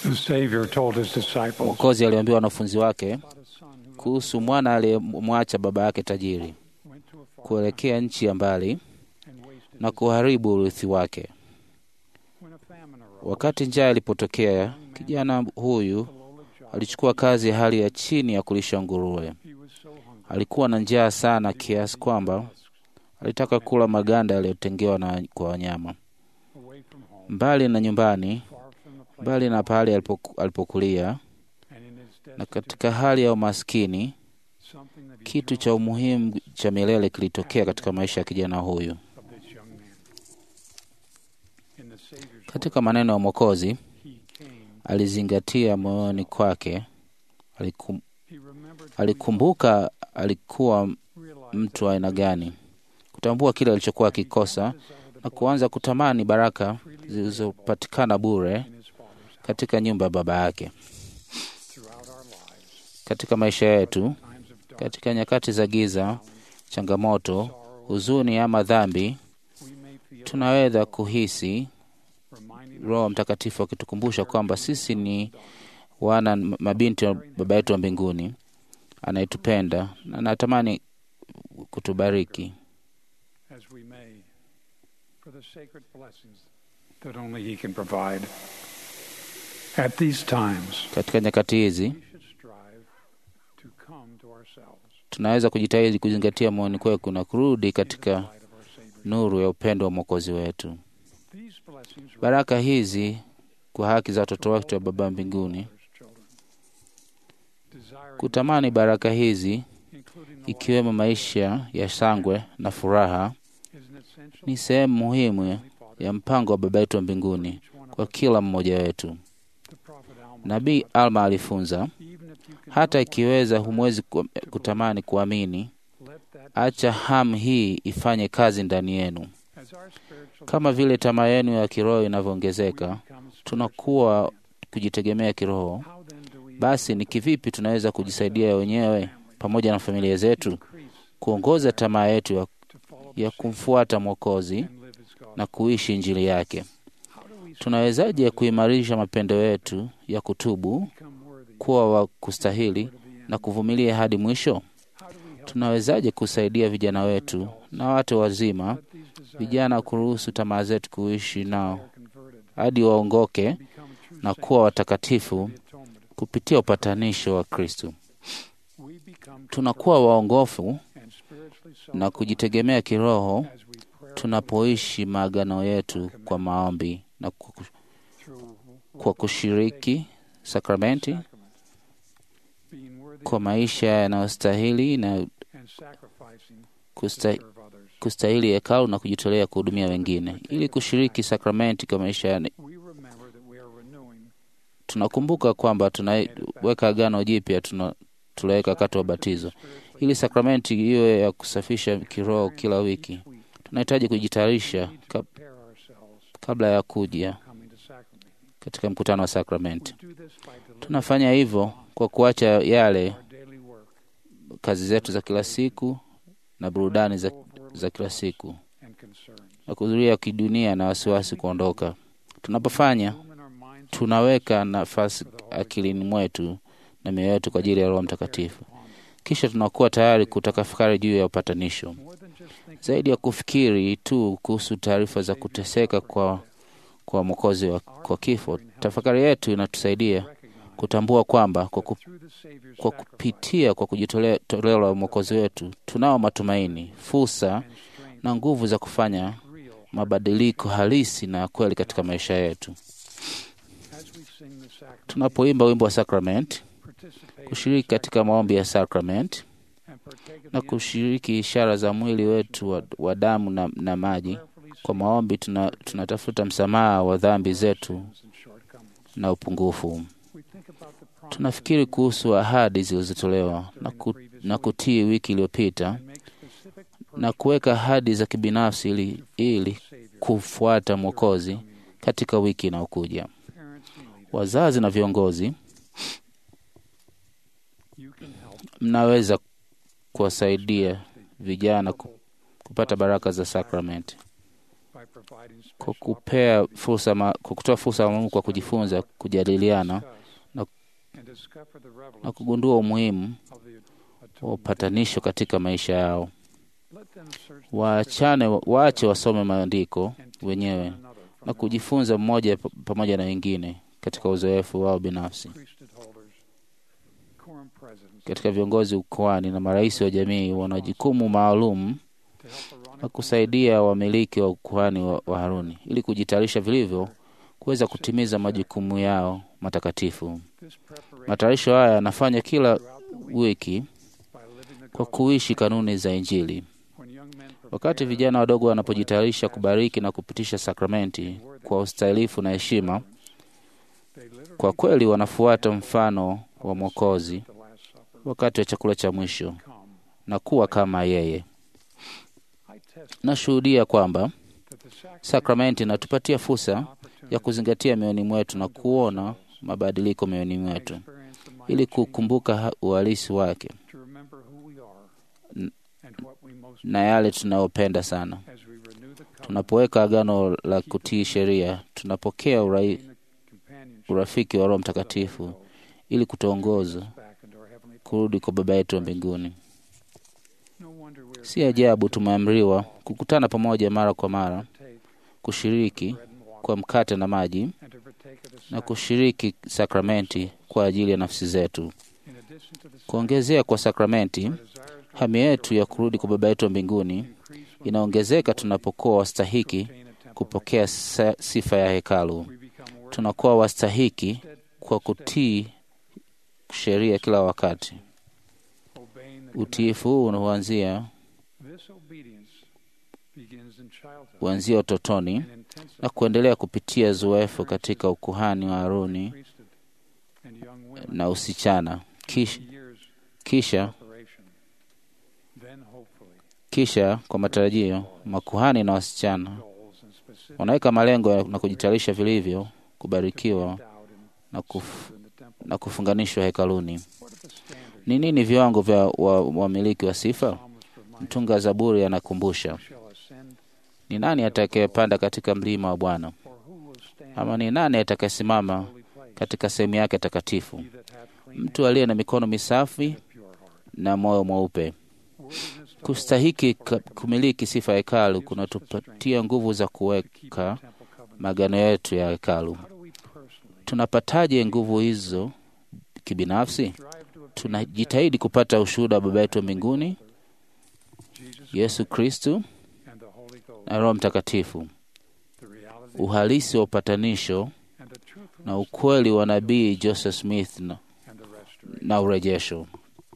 The Savior told his disciples Mwokozi aliwaambia wanafunzi wake about a son who kuhusu mwana aliyemwacha baba yake tajiri went to a far kuelekea nchi ya mbali and wasted na his kuharibu urithi wake. When a famine arose, Wakati njaa ilipotokea, kijana huyu the lowly job, alichukua kazi ya hali ya chini ya kulisha nguruwe. he was so hungry. Alikuwa na njaa sana kiasi kwamba alitaka kula maganda yaliyotengewa na kwa wanyama. Away from home, Mbali na nyumbani, far from the place, mbali na pahali alipoku- alipokulia, and in his na destitute, katika hali ya umaskini, something that he kitu knew cha umuhimu cha milele kilitokea katika maisha ya kijana huyu. of this young man. In the Savior's Katika maneno ya Mwokozi, word, he came. alizingatia moyoni kwake, alikum, He remembered who he alikumbuka alikuwa was, realized mtu wa aina gani, kutambua kile alichokuwa akikosa na kuanza kutamani baraka zilizopatikana bure in his Father's house. katika nyumba ya baba yake. Throughout our lives, Katika maisha yetu, times of dark, katika nyakati za giza, changamoto, sorrow, huzuni ama dhambi, we may feel tunaweza kuhisi reminding Roho Mtakatifu akitukumbusha kwamba sisi ni wana mabinti wa baba yetu wa mbinguni anayetupenda na anatamani kutubariki. as we may for the sacred blessings that only He can provide. At these times, Katika nyakati hizi we should strive to come to ourselves tunaweza kujitahidi kuzingatia moyoni kwetu na kurudi in the katika light of our Savior. nuru ya upendo wa Mwokozi wetu. These blessings Baraka hizi kwa haki za watoto wetu wa Baba mbinguni, children, desiring, kutamani baraka hizi including the ikiwemo maisha ya shangwe na furaha life, is an essential ni sehemu muhimu Heavenly Father ya mpango wa Baba yetu wa mbinguni each one of kwa us. kila mmoja wetu. The prophet Alma Nabii taught, Alma alifunza, even if you can hata no ikiweza longer humwezi ku- kutamani kuamini, let that acha hamu hii ifanye kazi ndani yenu. as our spiritual Kama vile tamaa yenu ya kiroho inavyoongezeka, we become tunakuwa spiritually kujitegemea kiroho. reliant. How then do we Basi ni kivipi tunaweza kujisaidia wenyewe pamoja na familia zetu increase kuongoza tamaa yetu ya, to follow ya kumfuata Mwokozi and live his gospel? na kuishi Injili yake? How do we Tunawezaje kuimarisha mapendo yetu ya kutubu, become worthy kuwa wa kustahili to the end? na kuvumilia hadi mwisho? How do we help Tunawezaje kusaidia vijana wetu na watu wazima, let these desires vijana kuruhusu tamaa zetu kuishi nao that are converted hadi waongoke become true na saints kuwa watakatifu of the atonement? kupitia upatanisho wa Kristo? We become Tunakuwa waongofu and spiritually na kujitegemea kiroho as we pray tunapoishi maagano yetu kwa maombi na ku- through kwa kushiriki sakramenti sacrament, being worthy kwa maisha yanayostahili na and sacrificing to kusta, serve others. kustahili hekalu na kujitolea kuhudumia wengine. Ili kushiriki sakramenti kwa maisha ya We remember that we are renewing tunakumbuka kwamba tunaweka agano jipya tuna- tuliweka wakati wa batizo, ili sakramenti iwe ya kusafisha kiroho kila wiki. Tunahitaji kujitayarisha kab, prepare ourselves kabla ya kuja coming to sacrament. katika mkutano wa We sakramenti. do this by delivering Tunafanya hivyo kwa kuacha yale our daily work kazi zetu za kila siku na burudani za, za kila siku and concerns. na kuhudhuria kidunia na wasiwasi kuondoka. Tunapofanya Room in our minds tunaweka nafasi akilini mwetu na mioyo yetu kwa ajili ya Roho Mtakatifu. Kisha tunakuwa tayari kutafakari juu ya upatanisho, more than just thinking zaidi ya kufikiri tu kuhusu taarifa za kuteseka kwa, kwa Mwokozi wa kwa kifo. Tafakari yetu inatusaidia recognize kutambua kwamba kwa, ku, through the Savior's kwa sacrifice kupitia kwa kujitolea toleo la Mwokozi wetu tunao matumaini, fursa and strength na nguvu za kufanya real mabadiliko halisi na ya kweli katika maisha yetu. as we sing the sacrament, Tunapoimba wimbo wa sakramenti, participate kushiriki katika maombi ya sakramenti and partake of na the kushiriki ishara za mwili wetu wa, wa damu na, na maji. prayerfully Kwa maombi tuna, tunatafuta msamaha wa dhambi zetu sins and shortcomings. na upungufu. We think about the promises Tunafikiri kuhusu ahadi zilizotolewa na, ku, na kutii wiki iliyopita and make specific na kuweka ahadi za kibinafsi ili, ili Savior, kufuata Mwokozi katika wiki inayokuja. parents and leaders. Wazazi na viongozi, You can help mnaweza kuwasaidia vijana ku- kupata baraka za sakramenti by providing kwa special kupea fursa ma, kwa kutoa fursa maalum kwa kujifunza, kujadiliana na, and discover the na relevance kugundua umuhimu of the wa atonement. upatanisho katika maisha yao. Let them search the Waachane, waache wasome maandiko and teach wenyewe one another from na their kujifunza mmoja pa- pamoja na wengine katika uzoefu wao binafsi. priesthood holders, quorum presidents, Katika viongozi ukoani na marais wa jamii wana jukumu maalum to help la Aaronic kusaidia wamiliki wa ukuhani wa, wa Haruni ili kujitayarisha vilivyo kuweza kutimiza majukumu yao matakatifu. this preparation Matayarisho haya yanafanya kila throughout the week wiki by living the kwa gospel. kuishi kanuni za Injili. When young men Wakati prepare vijana wadogo wanapojitayarisha kubariki na kupitisha sakramenti kwa ustahilifu na heshima, they literally kwa kweli wanafuata mfano wa Mwokozi the Last Supper wakati wa chakula cha mwisho come. na kuwa kama yeye. I test Nashuhudia kwamba that the sacrament sakramenti inatupatia fursa is an opportunity ya kuzingatia mioyoni mwetu na kuona mabadiliko mioyoni to mwetu experience the mind ili change, kukumbuka ha- uhalisi wake to remember who we are N- and what we most na yale tunayopenda sana. as we renew the covenant, Tunapoweka agano la kutii sheria, tunapokea urai, gain the companionship urafiki wa Roho of the Holy Mtakatifu Ghost, ili kutuongoza back into our heavenly kurudi kwa Baba yetu wa mbinguni. No wonder we are Si ajabu tumeamriwa kukutana pamoja mara kwa mara, to take kushiriki bread and water kwa mkate na maji and to partake of the na sacrament. kushiriki sakramenti kwa ajili ya nafsi zetu. In addition to the Kuongezea kwa sakramenti, our desires to hamu yetu ya kurudi kwa Baba yetu wa mbinguni increase when inaongezeka tunapokuwa wastahiki we obtain a temple kupokea sa- sifa ya hekalu. like we become worthy Tunakuwa wastahiki instead kwa kutii sheria kila wakati. obeying the Utiifu huu huanzia commandments. This obedience begins in childhood huanzia utotoni and intensifies na kuendelea kupitia zoefu katika ukuhani wa Haruni priesthood and young women na usichana, kisha, in years kisha, preparation. Then hopefully kisha kwa matarajio makuhani na wasichana goals and specific wanaweka malengo ya- na kujitayarisha vilivyo to kubarikiwa be endowed and na, kuf, served in the temple. na kufunganishwa hekaluni. What are the standards Ni nini viwango vya wa- wamiliki wa sifa? Psalmist reminds Mtunga Zaburi anakumbusha, us shall ascend ni nani atakayepanda katika mlima wa Bwana, or who will stand ama ni nani atakayesimama in the holy place? katika sehemu yake takatifu? He that hath clean Mtu aliye na mikono misafi hands and a pure heart. na moyo mweupe. Worthiness to Kustahiki hold ka- kumiliki sifa ya hekalu kunatupatia nguvu za to keep kuweka the temple covenant. magano yetu ya hekalu. How do we personally Tunapataje nguvu hizo kibinafsi? strive to obtain Tunajitahidi kupata ushuhuda wa Baba yetu wa mbinguni, Jesus Yesu Kristu and the Holy Ghost, na Roho Mtakatifu, the reality uhalisi wa upatanisho and the truthfulness na ukweli wa nabii Joseph Smith na, and the restoration. na urejesho.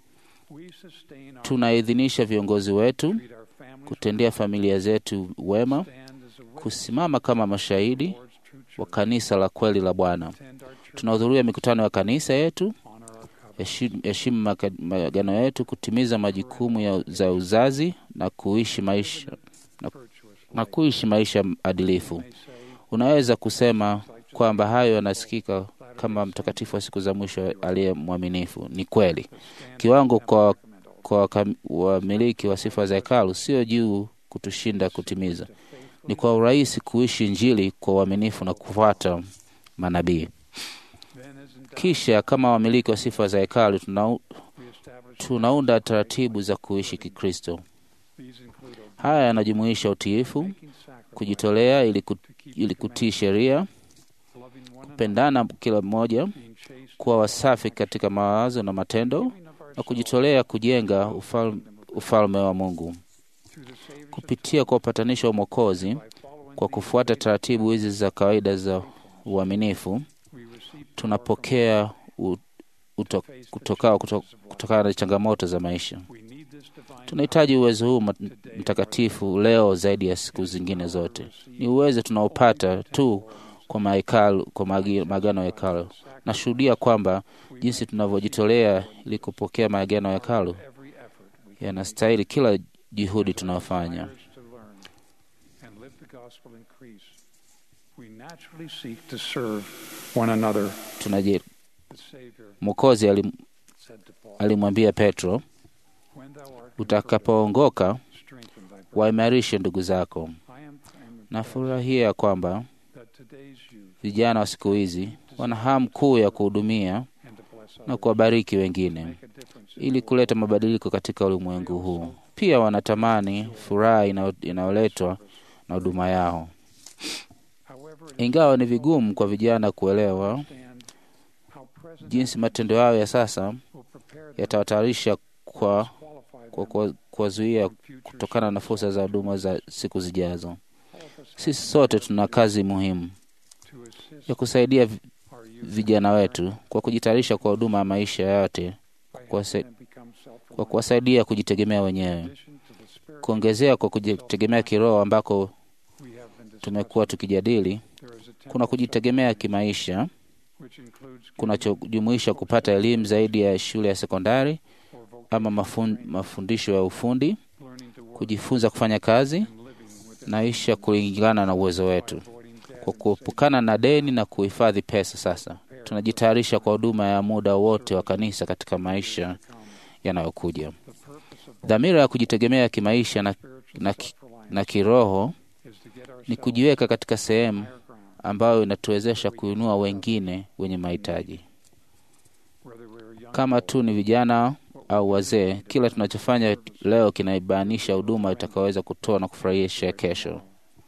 We sustain our Tunaidhinisha viongozi wetu treat our families kutendea familia zetu wema, stand as a witness kusimama kama mashahidi towards true wa church, kanisa la kweli la Bwana. attend our church, Tunahudhuria mikutano ya kanisa yetu, honor our covenant, heshimu heshimu maka- maagano yetu, kutimiza majukumu ya, za uzazi na kuishi maisha virtuous na life. kuishi maisha adilifu. May say, Unaweza kusema kwamba hayo yanasikika kama mtakatifu wa siku za mwisho aliye mwaminifu. Ni kweli. the standard Kiwango kwa, sacramental kwa wakam- wamiliki wa sifa za hekalu sio juu kutushinda kutimiza, to faithfully ni kwa urahisi kuishi Injili kwa uaminifu na kufuata manabii. then as in Kisha kama wamiliki wa sifa za hekalu tuna, we establish tunaunda taratibu za kuishi Kikristo. these include Haya yanajumuisha utiifu, making sacrifice kujitolea ili, ku, to keep ili the kutii commandments, sheria, loving one another, kupendana kila mmoja, being chaste, kuwa wasafi katika mawazo na matendo, giving of na ourselves kujitolea kujenga ufal, ufalme wa Mungu through the Savior's kupitia kwa upatanisho wa Mwokozi. by following Kwa these kufuata ways taratibu hizi za kawaida za uaminifu, we receive power tunapokea u- uto, kutokao kuto, kutokana na changamoto za maisha. from- we need this divine Tunahitaji uwezo huu mat- mtakatifu leo zaidi ya siku zingine zote. Ni uwezo tunaopata tu kwa mahekalu, kwa magi- maagano ya hekalu. Nashuhudia kwamba jinsi tunavyojitolea ili kupokea maagano ya hekalu every effort we yanastahili kila juhudi tunayofanya. desires to learn and live the gospel increase. We naturally seek to serve one another. Tunaji, The Savior Mwokozi alim, said to Paul, alimwambia Petro, When thou art utakapoongoka strengthen thy brethren. waimarishe ndugu zako. I am, I am Nafurahia ya kwamba that today's youth vijana wa siku hizi wana hamu kuu ya kuhudumia and to bless na others kuwabariki wengine make a difference in ili kuleta mabadiliko katika ulimwengu huu. Pia wanatamani furaha inayo- inayoletwa na huduma yao. However, it Ingawa ni vigumu kwa vijana kuelewa understand how present jinsi matendo yao ya sasa will prepare them yatawatayarisha kwa qualify kwa them kwa- kuwazuia for future kutokana na fursa za huduma za siku zijazo. All of us Sisi sote tuna kazi muhimu to assist ya kusaidia vi- our youth vijana wetu kwa kujitayarisha kwa huduma ya maisha yote, by kwa helping se- them become kwa self-reliant. kuwasaidia kujitegemea wenyewe, In addition to the spiritual kuongezea kwa kujitegemea kiroho ambako we have been discussing, tumekuwa tukijadili. there is a Kuna temple kujitegemea kimaisha which includes kunachojumuisha kupata elimu zaidi ya shule ya sekondari or vocational ama mafun, mafundisho ya ufundi, learning to work kujifunza kufanya kazi and living within naisha kulingana na uwezo wetu, avoiding debt kwa and kuepukana na deni na kuhifadhi pesa. Sasa tunajitayarisha kwa huduma ya muda wote wa kanisa katika maisha saving to come. yanayokuja. The purpose of Dhamira ya kujitegemea kimaisha na, spiritual na, ki- self-reliance na kiroho is to get ni ourselves kujiweka katika sehemu higher ground, ambayo inatuwezesha kuinua wengine wenye mahitaji. whether we're young Kama tu ni vijana au wazee, kila tunachofanya leo kinaibainisha huduma itakaweza kutoa na kufurahisha kesho.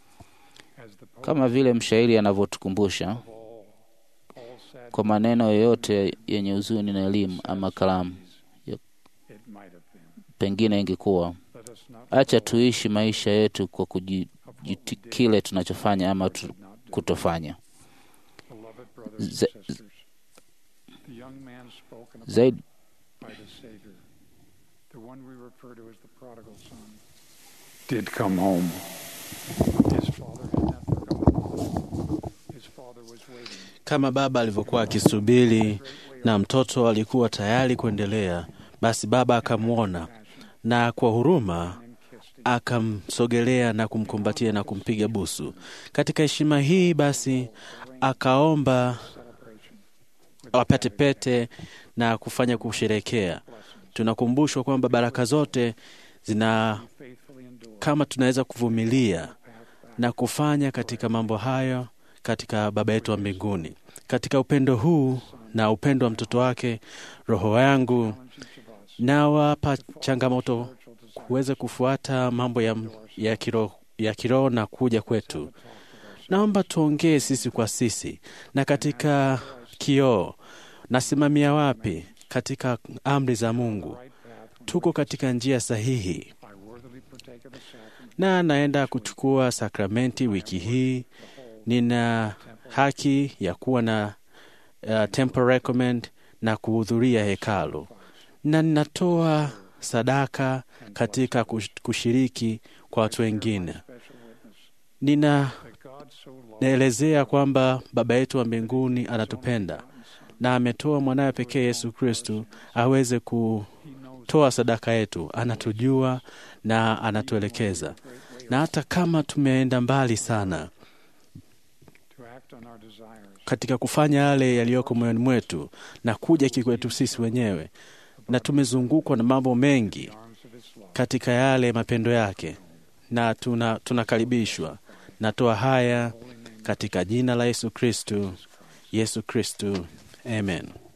as the poet Kama vile mshairi anavyotukumbusha of all, all sad kwa maneno yoyote yenye huzuni na elimu ama kalamu, it might have been. pengine ingekuwa Let us not acha tuishi maisha yetu kwa kujiti kile tunachofanya ama tu, not do. kutofanya Beloved brothers and Za- sisters, the young man spoken of zaidi. by the Savior, the one we refer to as the prodigal son, did come home. His father had not forgotten. His father was waiting. Kama baba alivyokuwa akisubiri na mtoto alikuwa tayari kuendelea, basi baba akamwona na kwa huruma and kissed him. akamsogelea na kumkumbatia na kumpiga busu. Katika heshima hii basi akaomba Celebration wapate pete na kufanya kusherekea. Tunakumbushwa kwamba baraka zote zina faithfully endure kama tunaweza kuvumilia path back na kufanya katika mambo hayo katika Baba yetu wa mbinguni. Katika upendo huu na upendo wa mtoto wake, roho yangu challenge each of us nawapa changamoto spiritual desire kuweza kufuata mambo ya, ya kiroho ya kiroho na kuja kwetu. Naomba tuongee sisi kwa sisi, na katika kioo, nasimamia wapi katika amri za Mungu? right path Tuko katika njia sahihi, I worthily partake of the sacrament na naenda kuchukua sakramenti wiki hii. Nina haki ya kuwa na uh, temple recommend na kuhudhuria hekalu, na ninatoa sadaka katika kush- kushiriki kwa watu wengine. special witness Nina that God so loved naelezea kwamba Baba yetu wa mbinguni anatupenda na ametoa mwanawe pekee Yesu Kristu aweze kutoa sadaka yetu. Anatujua na anatuelekeza, na hata kama tumeenda mbali sana to act on our desires katika kufanya yale yaliyoko moyoni mwetu na kuja kikwetu sisi wenyewe, na tumezungukwa na mambo mengi arms of his love. katika yale mapendo yake, na tuna tunakaribishwa. Natoa haya katika jina la Yesu Kristu, Yesu Kristu, amen.